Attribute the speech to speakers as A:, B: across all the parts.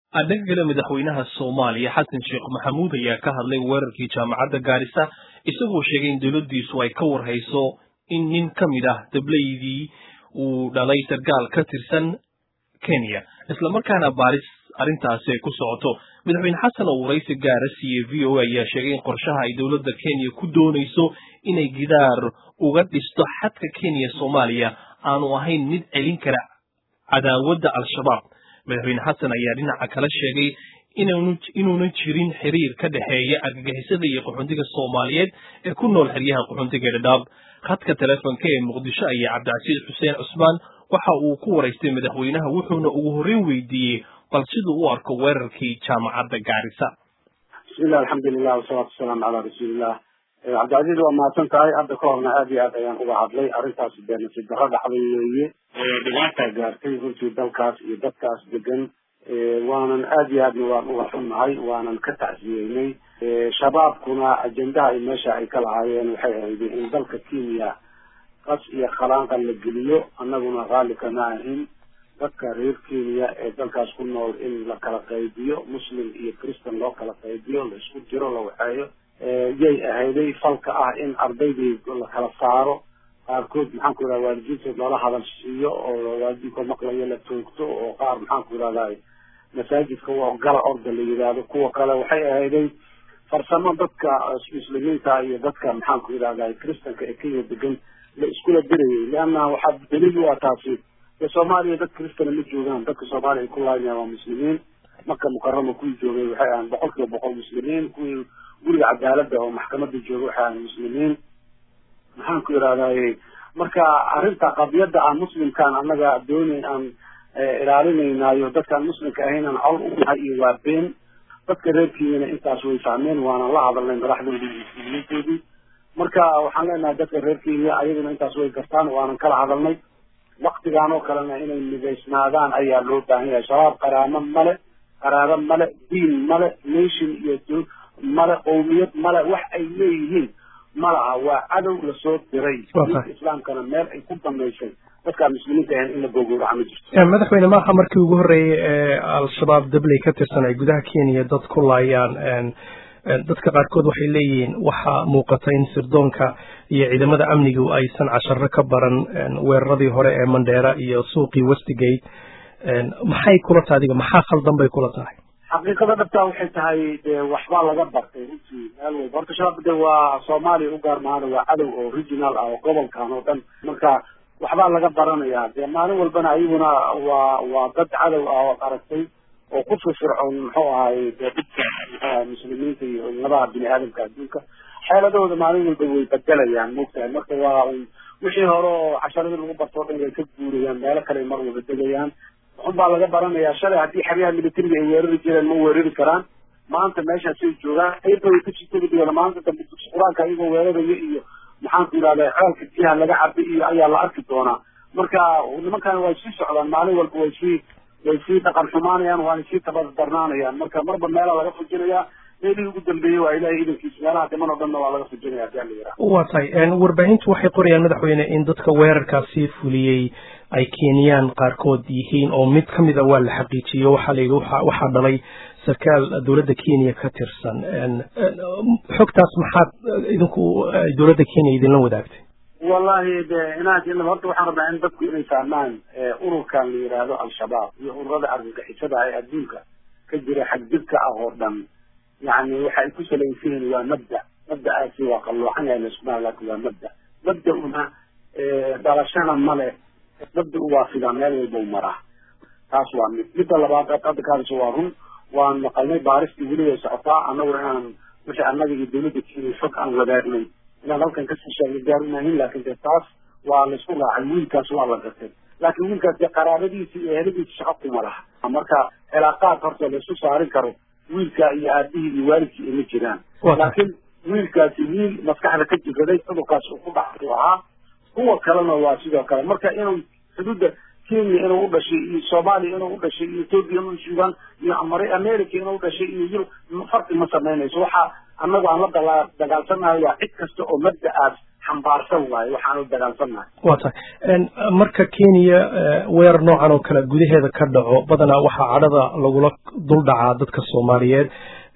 A: dhanka kale madaxweynaha soomaaliya xasan sheekh maxamuud ayaa ka hadlay weerarkii jaamacadda gaarisa isagoo sheegay in dowladdiisu ay ka warhayso in nin ka mid ah dableydii uu dhalay sarkaal ka tirsan kenya islamarkaana baaris arrintaasi ay ku socoto madaxweyne xasan oo waraysi gaara siiyey v o a ayaa sheegay in qorshaha ay dowladda kenya ku doonayso inay gidaar uga dhisto xadka kenya soomaaliya aanu ahayn mid celin kara cadaawadda al-shabaab madaxweyne xasan ayaa dhinaca kale sheegay inuuna jirin xiriir ka dhexeeya argagixisada iyo qaxoontiga soomaaliyeed ee ku nool xeryaha qaxoontiga dhadhaab khadka telefonka ee muqdisho ayaa cabdicasiis xuseen cusmaan waxa uu ku waraystay madaxweynaha wuxuuna ugu horreyn weydiiyey bal siduu u arko weerarkii jaamacadda gaarisa
B: bismillahi alxamdulilah wasalaatu wasalaamu calaa rasuulillah cabdicasiis waa mahadsan tahay hadda ka horna aad iyo aad ayaan uga hadlay arrintaas dee nasiib darro dhacday weeye dhibaataa gaartay runtii dalkaas iyo dadkaas degan waanan aad iyo aadna waan uga xunnahay waanan ka tacsiyeynay shabaabkuna ajendaha ay meesha ay ka lahaayeen waxay ahayd in dalka kenya qas iyo khalaanqan la geliyo annaguna raalli kama ahin dadka reer kenya ee dalkaas ku nool in la kala qaybiyo muslim iyo christan loo kala qaybiyo la isku jiro la waxeeyo yay ahayday falka ah in ardaydii la kala saaro qaarkood maxaan ku yidhahda waalidiintood loola hadal siiyo oo waalidiinkood maqlayo la toogto oo qaar maxaan ku yidhahda masaajidka waa gala orda la yidhaahdo kuwa kale waxay ahayday farsamo dadka muslimiinta iyo dadka maxaan ku yidhahda christanka ee kenya degan la iskula dirayay leanna waxaa daliil u ah taasi dee soomaaliya dad christana ma joogaan dadka soomaaliya ay ku laaynayan waa muslimiin marka mukarama kuwii joogay waxay ahaan boqol kiiba boqol muslimiin kuwii guriga cadaaladda oo maxkamada jooga waxay ahaan muslimiin maxaan ku yidhahdaye marka arrinta qadiyadda aan muslimkaan annaga doonayn aan ilaalinaynayo dadkaan muslimka ahayn aan col u nahay iyo waa been dadka reer kenyana intaas way fahmeen waanan la hadalnay madaxdoodii iyo muslimiintoodii marka waxaan leenahay dadka reer kenya ayaguna intaas way gartaan waanan kala hadalnay waktigaan oo kalena inay midaysnaadaan ayaa loo baahan yahay shabaab qaraamo male qaraabo male diin male nation iyo male qowmiyad male wax ay leeyihiin malaha waa cadow lasoo diray diinka islaamkana meel ay ku damaysay dadkaa muslimiinta ahayn in la gogowraca ma jirto
C: madaxweyne maaha markii ugu horreeyey ee al-shabaab dabley ka tirsan ay gudaha kenya dad ku laayaan dadka qaarkood waxay leeyihiin waxaa muuqata in sirdoonka iyo ciidamada amnigu aysan casharo ka baran weeraradii hore ee mandheera iyo suuqii westigate maxay kula tahay adiga maxaa khaldan bay kula tahay
B: xaqiiqada dhabtaa waxay tahay dee waxbaa laga bartay runtii meel walba horta shabaab de waa soomaaliya u gaar maana waa cadow oo regional ah oo gobolkan oo dhan marka waxbaa laga baranayaa dee maalin walbana ayaguna waa waa dad cadow ah oo aragtay oo ku firfircoon muxuu ahay dee dhibka muxuu muslimiinta iyo labaha bini aadamka adduunka xeeladooda maalin walba way bedelayaan moogtahay marka waa wixii hore oo casharadii lagu barto o dhan way ka guurayaan meelo kale mar walba degayaan waxun baa laga baranayaa shalay haddii xeryaha militariga ay weerari jireen ma weerari karaan maanta meeshaasay joogaan ayba way kasii tegi doona maanta dambe dugsi qur-aanka ayagoo weeraraya iyo maxaanku yidhahda ceelka biyaha laga cabi iyo ayaa la arki doonaa marka nimankan way sii socdaan maalin walba way sii way sii dhaqan xumaanayaan waana sii tabadarnaanayaan marka marba meelaa laga fujinayaa meelihii ugu dambeeyey waa ilahay idankiisa meelaha dhiman oo dhanna waa laga fujinaya hadii ala yidhaha
C: waa tahay warbaahintu waxay qorayaan madaxweyne in dadka weerarkaasi fuliyey ay kenyaan qaarkood yihiin oo mid ka mid a waa la xaqiijiyo waxaa la yidhi waxaa dhalay sarkaal dowladda kenya ka tirsan xogtaas maxaad idinku dowladda kenya idinla wadaagtay
B: wallahi de inaad horta waxaan rabnaa in dadku inay fahmaan ururkan la yidhaahdo al-shabaab iyo ururada argagixisada ee adduunka ka jira xagjirka ah oo dhan yani waxa ay ku salaysan yihiin waa mabda mabda'aasi waa qalloocan yahay laiskumaa laakin waa mabda mabda-una dhalashana male mabda u waafidaa meel walba u maraa taas waa mid midda labaad hadda kaadasho waa run waan maqalnay baaristii weli way socotaa annaguna inaan wixii annaga iyo dowladda kenya xog aan wadaagnay inaan halkan kasii sheegna gaarunahin laakin de taas waa laisku raacay wiilkaas waa la gatay laakiin wiilkaas dee qaraabadiisa iyo eheladiisa shaqo kuma laha marka cilaaqaad horta laisku saarin karo wiilka iyo aabihii iyo waalidkii ima jiraan laakiin wiilkaasi wiil maskaxda ka jiraday cudurkaas uu ku dhacay ahaa kuwa kalena waa sidoo kale marka inuu xuduudda kenya inuu u dhashay iyo soomaaliya inuu u dhashay iyo ethoopia inuu sugan iyo america inuu u dhashay iyo yurub farqi ma samaynayso waxa annagu aan la dala dagaalsanahay waa cid kasta oo mabda'aas xambaarsan waaye waxaan u dagaalsannahay
C: waa tahay marka kenya weerar noocan oo kale gudaheeda ka dhaco badanaa waxaa cadhada lagula dul dhacaa dadka soomaaliyeed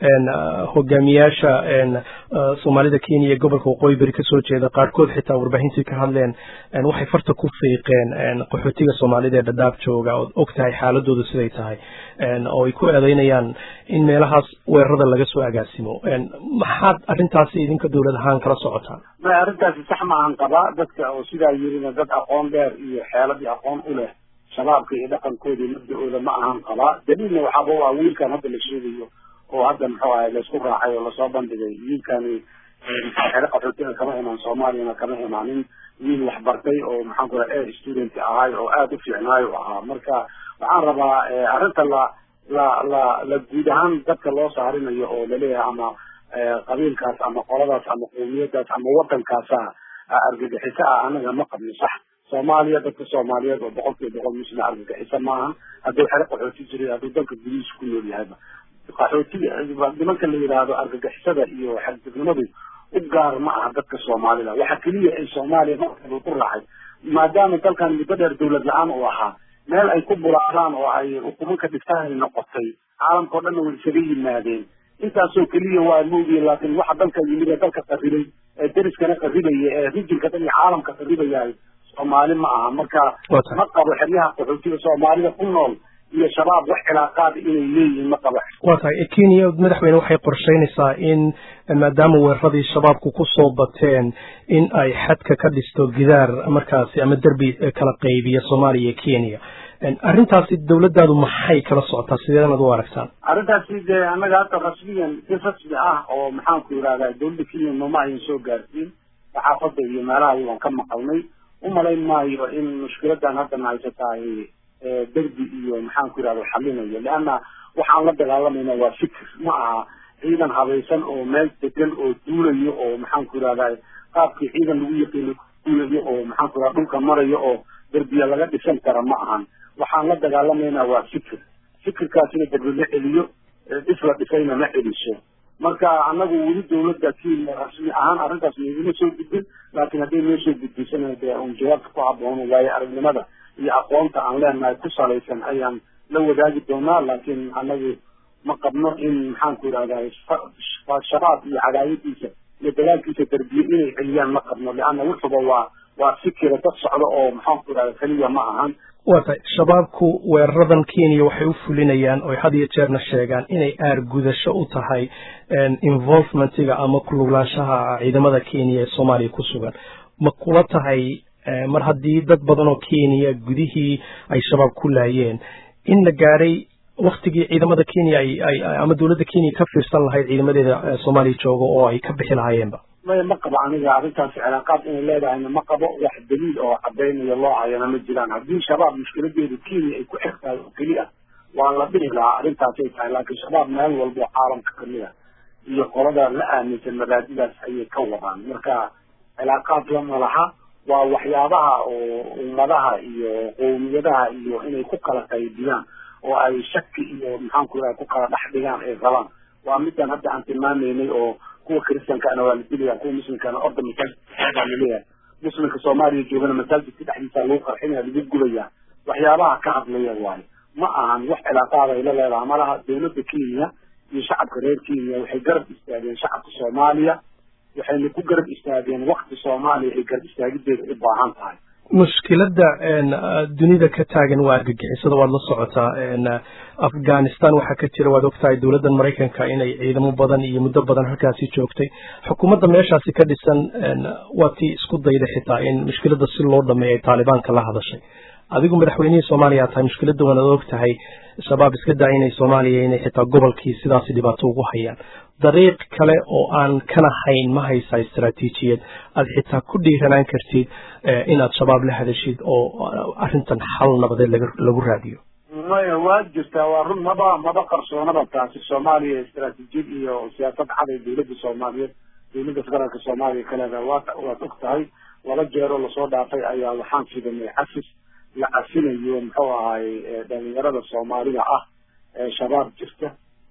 C: hogaamiyaasha soomaalida kenya ee gobolka waqooyi beri kasoo jeeda qaarkood xitaa warbaahintii ka hadleen waxay farta ku fiiqeen qaxootiga soomaalida ee dhadhaab jooga ood og tahay xaaladooda siday tahay oo ay ku eedeynayaan in meelahaas weerarada laga soo agaasimo maxaad arrintaasi idinka dowlad ahaan kala socotaan
B: may arrintaasi sax maahan qabaa dadka oo sidaa yirina dad aqoon dheer iyo xeeladii aqoon u leh shabaabka iyo dhaqankooda iyo mabda-ooda ma ahan qabaa daliilna waxaaba waa wiilkan hadda la sheegayo oo hadda muxuu ahay laysku raacay oo lasoo bandhigay wiilkani xere qaxootiga kama imaan soomaaliyana kama imaanin wiil waxbartay oo maxaan ku raha air student ahay oo aada u fiicnaayo ahaa marka waxaan rabaa arrinta la la la la guud ahaan dadka loo saarinayo oo laleeyahay ama qabiilkaas ama qoladaas ama qowmiyadaas ama wadankaasa argagixiso ah anaga ma qabno sax soomaaliya dadka soomaaliyeed oo boqol kiiba boqol muslima argagixiso maahan hadduu xere qaxooti jiray hadduu dalka gudihiisa ku nool yahayba qaxootiga nimanka la yidhaahdo argagixisada iyo xadgudnimadu u gaar ma aha dadka soomaalida waxa keliya ay soomaaliya markaba ku raacay maadaama dalkan muddo dheer dawlad la-aan uu ahaa meel ay ku bulaaraan oo ay ukumanka dhiftahay noqotay caalamka o dhanna way isaga yimaadeen intaasoo keliya waa moogiye laakiin waxa dalka yimid ee dalka qarribay ee deriskana qarribaya ee rijinka dhan iyo caalamka qarribayahay soomaali ma aha marka ma qabo xeryaha qaxootiga soomaalida ku nool iyo shabaab wax cilaaqaad inay leeyihiin ma qabo
C: waa tahay kenya madaxweyne waxay qorsheynaysaa in maadaama weeraradii shabaabku ku soo bateen in ay xadka ka dhisto gidaar markaasi ama derbi kala qaybiya soomaaliya iyo kenya arrintaasi dawladdaadu maxay kala socotaa sideedanaad u aragtaan
B: arrintaasi dee annaga hadda rasmiyan si rasmi ah oo maxaanku yidhahdaa dawladda kenya nooma ayan soo gaarsiin saxaafadda iyo meelaha waan ka maqalnay umalayn maayo in mushkiladan haddana haysatahay derbi iyo maxaanku yidhahda xalinayo leanna waxaan la dagaalamayna waa fikir ma aha ciidan habaysan oo meel degan oo duulayo oo maxaanku yidhahda qaabkii ciidan lagu yaqiino duulayo oo maxaanku yidhahda dhulka marayo oo derbiya laga dhisan kara ma ahan waxaan la dagaalamayna waa fikir fikirkaasina derbi la celiyo dhis la dhisayna ma celiso marka anagu weli dawladda kenya rasmi ahaan arrintaas maiguma soo gudbin laakiin hadday noo soo gudbisana dee un jawaabta ku habboon waayo aragnimada iyo aqoonta aan leenahay ku salaysan ayaan la wadaagi doonaa laakiin anagu ma qabno in maxaanku yidhahdaa shabaab iyo cadaayadiisa iyo dagaalkiisa derbiye inay celiyaan ma qabno leanna wuxuba waa waa fikira dad socdo oo maxaanku yidhahda keliya ma ahan
C: waa tahay shabaabku weeraradan kenya waxay u fulinayaan oy had iyo jeerna sheegaan inay aargudasho u tahay involvementiga ama kuluglaanshaha ciidamada kenya ee soomaaliya ku sugan ma kula tahay mar haddii dad badan oo kenya gudihii ay shabaab ku laayeen in la gaadhay waktigii ciidamada kenya ay ay ama dowladda kenya ka fiirsan lahayd ciidamadeeda soomaaliya jooga oo ay ka bixi lahaayeenba
B: maya ma qabo aniga arrintaasi cilaaqaad inay leedahayna ma qabo wax daliil oo cadaynayo loo hayana ma jiraan haddii shabaab mushkiladeedu kenya ay ku xig tahay oo keliya waa la dhihi lahaa arrintaasay tahay laakiin shabaab meel walbo caalamka kamid a iyo qolada la aaminsan mabaadidaas ayay ka wadaan marka cilaaqaad lama laha waa waxyaabaha oo ummadaha iyo qowmiyadaha iyo inay ku kala qaybiyaan oo ay shaki iyo maxaanku yidhaha ku kala dhex dhigaan ay rabaan waa midaan hadda aan tilmaamaynay oo kuwa kristankaana waa la dilaya kuwa muslimkaana orda masaajidka baa laleeyahay muslimka soomaaliya joogana masaajidka dhexdiisa lagu qarxinaya lagu gubaya waxyaabaha ka hadlaya waayo ma ahan wax cilaaqaada ay la leedaha malaha dawladda kenya iyo shacabka reer kenya waxay garab istaageen shacabka soomaaliya waxayna ku garab istaageen wakti soomaaliya ay garab istaagideeda u baahan tahay
C: mushkiladda dunida ka taagan waa argagixisada waad la socotaa afghanistan waxaa ka jira waad ogtahay dowladdan maraykanka inay ciidamo badan iyo muddo badan halkaasi joogtay xukuumadda meeshaasi ka dhisan waa tii isku dayda xitaa in mushkiladda si loo dhameeyo ay taalibaanka la hadashay adigu madaxweynihii soomaaliya tahay mushkiladda waanaad og tahay shabaab iska daa inay soomaaliya inay xitaa gobolkii sidaasi dhibaato ugu hayaan dariiq kale oo aan kana hayn ma haysaa istaraatiijiyad aad xitaa ku dhiiranaan kartid inaad shabaab la hadashid oo arrintan xal nabadeed lagu raadiyo
B: maya waa jirtaa waa run maba maba qarsoonaba taasi soomaaliya istaraatiijiyad iyo siyaasad cad ee dawladda soomaaliyeed dawladda federaalka soomaaliya kaleeda waa waad og tahay laba jeeroo lasoo dhaafay ayaa waxaan fidanay cafis la cafinayo muxuu ahay dhalinyarada soomaalida ah ee shabaab jirta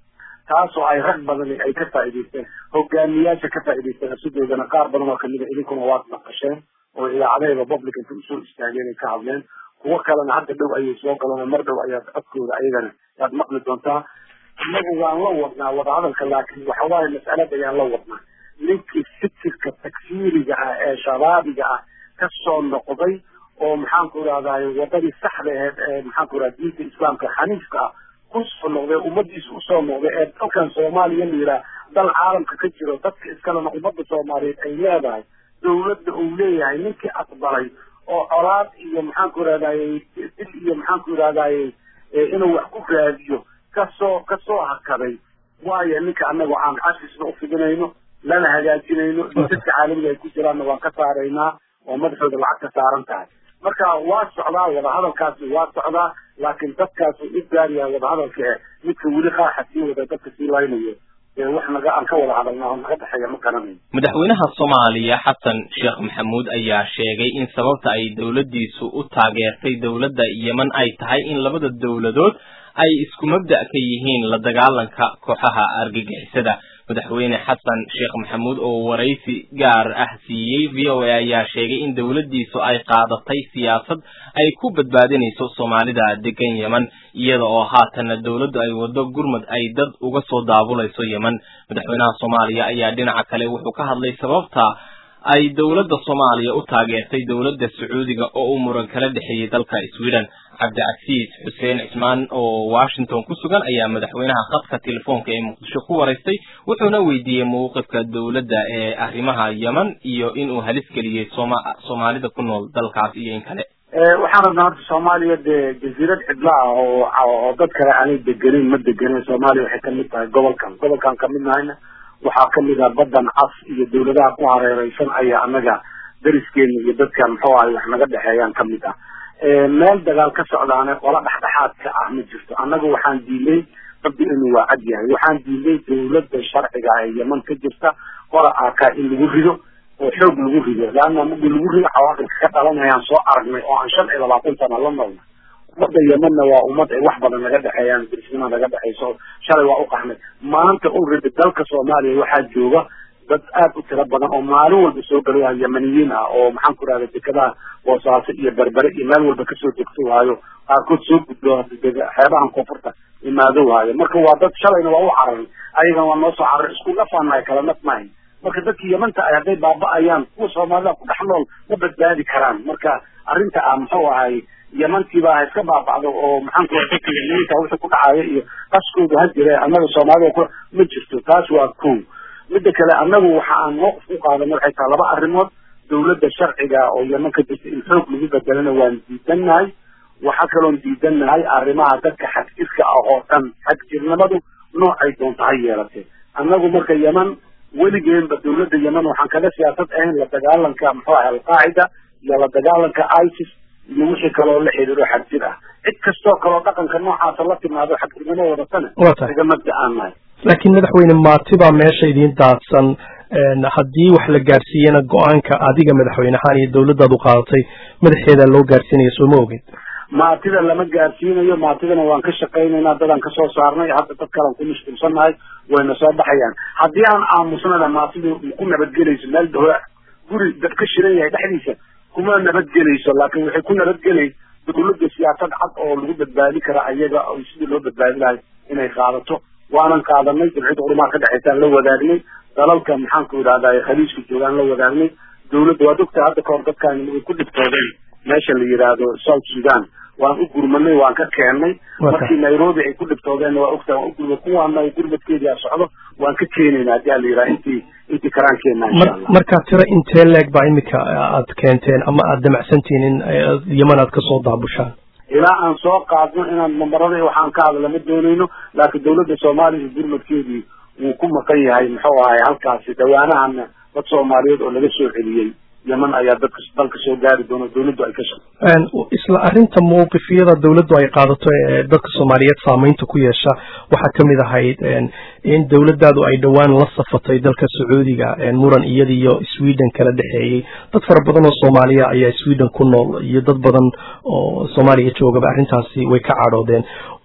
B: taasoo ay rag badani ay ka faa'idaysteen hogaamiyaasha ka faa'idaysteen sidoodana qaar badan oo kamid a idinkuna waad naqasheen oo idaacadaheeda public inta usoo istaageen ay ka hadleen kuwo kalena hadda dhow ayay soo galeen mar dhow ayaad codkooda ayagana yaad maqli doontaa innagu waan la wadnaa wadahadalka laakiin waxawaaye mas'alada ayaan la wadnaa ninkii fikirka takfiiriga ah ee shabaabiga ah kasoo noqday oo maxaanku irahdaay wadadii saxda aheed ee maxaanku irahda diinta islaamka xaniifka ah kusoo noqday ummadiisa usoo noqday ee dalkan soomaaliya la yidhaah dal caalamka ka jiro dadka iskalena ummadda soomaaliyeed ay leedahay dawladda uu leeyahay ninkii aqbalay oo colaad iyo maxaanku irahdaayey dil iyo maxaanku irahdaayey inuu wax ku raadiyo kasoo kasoo hakaday waayo ninka annagu aan xasisna ufidinayno lana hagaajinayno dadka caalamiga ay ku jiraanna waan ka saaraynaa oo madaxooda lacag ka saaran tahay marka waa socdaa wadahadalkaasi waa socdaa laakiin dadkaas u gaaryahay wadahadalka e midka weli qaaxa sii wada dadka sii laynayo wax naga aan ka wada hadalna oo naga dhexeeya ma garanayo
A: madaxweynaha soomaaliya xasan sheekh maxamuud ayaa sheegay in sababta ay dowladdiisu u taageertay dowladda yeman ay tahay in labada dowladood ay isku mabda' ka yihiin la dagaalanka kooxaha argagixisada madaxweyne xasan sheekh maxamuud oo waraysi gaar ah siiyey v o a ayaa sheegay in dowladdiisu ay qaadatay siyaasad ay ku badbaadinayso soomaalida degan yeman iyada oo haatana dowladdu ay waddo gurmud ay dad uga soo daabulayso yeman madaxweynaha soomaaliya ayaa dhinaca kale wuxuu ka hadlay sababta ay dowladda soomaaliya u taageertay dowladda sacuudiga oo uu muran kala dhexeeyey dalka sweden cabdicasiis xuseen cismaan oo washington ku sugan ayaa madaxweynaha khadka telefoonka ee muqdisho ku waraystay wuxuuna weydiiyey mawqifka dowladda ee arrimaha yeman iyo inuu halis geliyey sooma soomaalida ku nool dalkaas iyo in kale
B: waxaan rabnaa horta soomaaliya dee jasiirad cidla ah oo oo dad kale aanay degenin ma degenin soomaaliya waxay kamid tahay gobolkan gobolkan kamid nahayna waxaa kamid ah baddan cas iyo dawladaha ku hareereysan ayaa anaga dariskeena iyo dadka muxuu ahay wax naga dhexeeyaan kamid ah meel dagaal ka socdaane qola dhexdhexaadka ah ma jirto annaga waxaan diilay rabbi inuu waa cad yahay waxaan diilay dawladda sharciga ee yeman ka jirta qola aakaa in lagu rido oo xoog lagu rido leanna markii lagu rido cawaaqibka ka dhalanayaan soo aragnay oo aan shan iyo labaatan sana la noolnay ummadda yemanna waa ummad ay wax badan naga dhexeeyaan dirisnima naga dhexeyso shalay waa u qaxnay maanta already dalka soomaaliya waxaa jooga dad aad u tiro badan oo maalin walba soo galo waa yemaniyiin ah oo maxaan ku rahda dekadaha boosaaso iyo berbere iyo meel walba kasoo degto waayo qaarkood soo gudbo xeebahan koonfurta imaado waayo marka waa dad shalayna waa u cararay ayagana waa noo soo cararay isku nafaanahay kala naf mahayn marka dadkii yemanta ay hadday baaba-ayaan kuwa soomaalida ku dhex nool ma badbaadi karaan marka arrinta ah muxuu ahay yemantiiba ha iska baabacdo oo maxaan ku dadka yemaniinta wixii ku dhacaya iyo qaskooda ha jire annaga soomaalida ku ma jirto taas waa kow midda kale annagu waxa aan mawqif u qaadana waxay tahay laba arrimood dawladda sharciga oo yeman ka jirta in xoog lagu bedelana waan diidannahay waxaa kaloon diidannahay arrimaha dadka xagjirka ah oo dhan xagjirnimadu noocay doonta ha yeelatee annagu marka yeman weligeenba dawladda yeman waxaan kaga siyaasad ahayn la dagaalanka muxuu ahay alqaacida iyo la dagaalanka isis iyo wixii kaloo la xidhiiro xagjir ah cid kastoo kaloo dhaqanka noocaasa la timaado xagjirnimo wadatana iga mabda aan nahay
C: laakiin madaxweyne maati baa meesha idiin daadsan haddii wax la gaarsiiyena go-aanka adiga madaxweynehaan iyo dawladdaad u qaadatay madaxeeda loo gaarsiinayo soo ma oged
B: maatida lama gaarsiinayo maatidana waan ka shaqaynaynaa dadaan kasoo saarnay hadda dad kalaan ku mashquulsannahay wayna soo baxayaan haddii aan aamusnana maatidu ku nabadgelayso meel dahora guri dad ka shiran yahay dhexdiisa kuma nabadgelayso laakiin waxay ku nabadgelay dawladda siyaasad cad oo lagu badbaadi kara ayaga sidii loo badbaadi lahay inay qaadato waanan qaadanay jimciyadda culimaha ka dhexeysaan la wadaagnay dalalka maxaanku idhahday khaliijka joogaan la wadaagnay dawladda waad ogtahay hadda kahor dadkaan way ku dhibtoodeen meesha la yidhaahdo south sudan waan u gurmanay waan ka keennay markii nairobi ay ku dhibtoodeen waa ogtahay waan u gurma kuwaana gurmadkeedia socdo waan ka keenayna haddii ala yidhaha intii intii karaankeenna insha allah
C: markaa tiro intee leeg baa imika aad keenteen ama aad damacsantihiin in yeman aad kasoo daabushaan
B: ilaa aan soo qaadno inaan nambarada waxaan ka hadla ma doonayno laakiin dawladda soomaaliya gurmadkeedii wuu ku maqan yahay muxuu ahay halkaasi dhawaanahana dad soomaaliyeed oo laga soo celiyey yeman ayaa dadka dalka soo gaari doona dawladdu ay ka shaqo
C: isla arrinta mawqifyada dawladdu ay qaadato ee dadka soomaaliyeed saamaynta ku yeesha waxaa kamid ahayd in dawladdaadu ay dhowaan la safatay dalka sacuudiga muran iyada iyo sweden kala dhexeeyey dad fara badan oo soomaaliya ayaa sweden ku nool iyo dad badan oo soomaaliya joogaba arrintaasi way ka cadhoodeen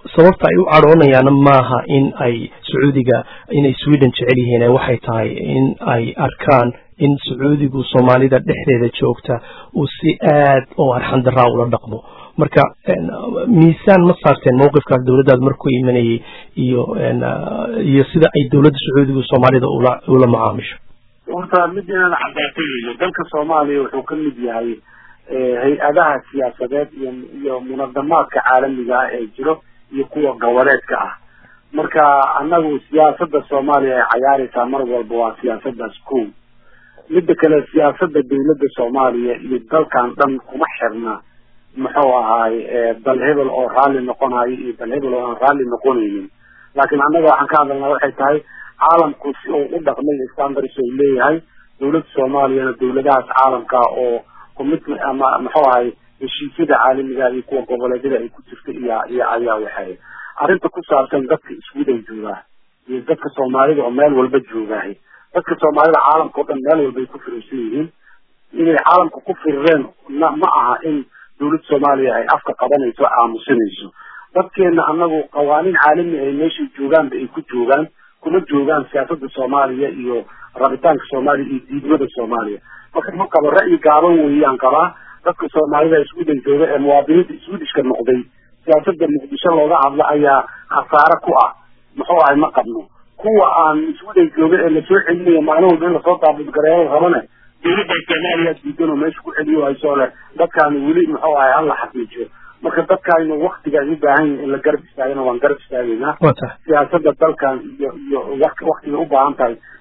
C: sababta ay u cadhoonayaana maaha in ay sacuudiga inay sweden jecel yihiin waxay tahay in ay arkaan in sacuudigu soomaalida dhexdeeda joogta uu si aad oo arxandaraa ula dhaqmo marka miisaan ma saarteen mawqifkaas dowladdaad markuu imanayay iyo iyo sida ay dowladda sacuudigu soomaalida ula ula macaamisho
B: horta mid inaan caddaatay weyo dalka soomaaliya wuxuu ka mid yahay hay-adaha siyaasadeed iyo iyo munadamaadka caalamiga ah ee jiro iyo kuwa goboleedka ah marka annagu siyaasadda soomaaliya ay cayaaraysaa mar walba waa siyaasadaas ko midda kale siyaasadda dawladda soomaaliya iyo dalkan dhan kuma xirna muxuu ahaay dal hebel oo raalli noqonayo iyo dal hebel oo aan raalli noqonaynin laakiin annaga waxaan ka hadalnaa waxay tahay caalamku si uu u dhaqmay standards ay leeyahay dawladda soomaaliyana dawladahaas caalamka oo commitment ama muxuu ahay heshiisyada caalamiga iyo kuwa goboleedyada ay ku jirta iyo iyo ayaa waxay arrinta ku saabsan dadka iswidan joogaa iyo dadka soomaalida oo meel walba joogaahay dadka soomaalida caalamka oo dhan meel walba ay ku firirsan yihiin inay caalamka ku firireen ma ma aha in dawladda soomaaliya ay afka qabanayso aamusinayso dadkeena anagu qawaaniin caalami ay meeshay joogaanba ay ku joogaan kuma joogaan siyaasada soomaaliya iyo rabitaanka soomaaliya iyo diidmada soomaaliya marka ma qabo ra'yi gaaban weeyaan qabaa dadka soomaalida sweden jooga ee muwaadiniinta swedishka noqday siyaasada muqdisho looga hadlo ayaa khasaare ku ah muxuu ahay ma qabno kuwa aan sweden jooga ee lasoo celinayo maalin walba in lasoo daabudgareeyo rabane dawladda soomaaliya diidan oo meesha ku celiyo hayso leh dadkaani weli muxuu ahay hala xaqiijiyo marka dadkaaynu waktiga ay u baahan yihin in la garab istaagana waan garab istaagaynaa siyaasada dalkan iyo iyo waktiga u baahan tahay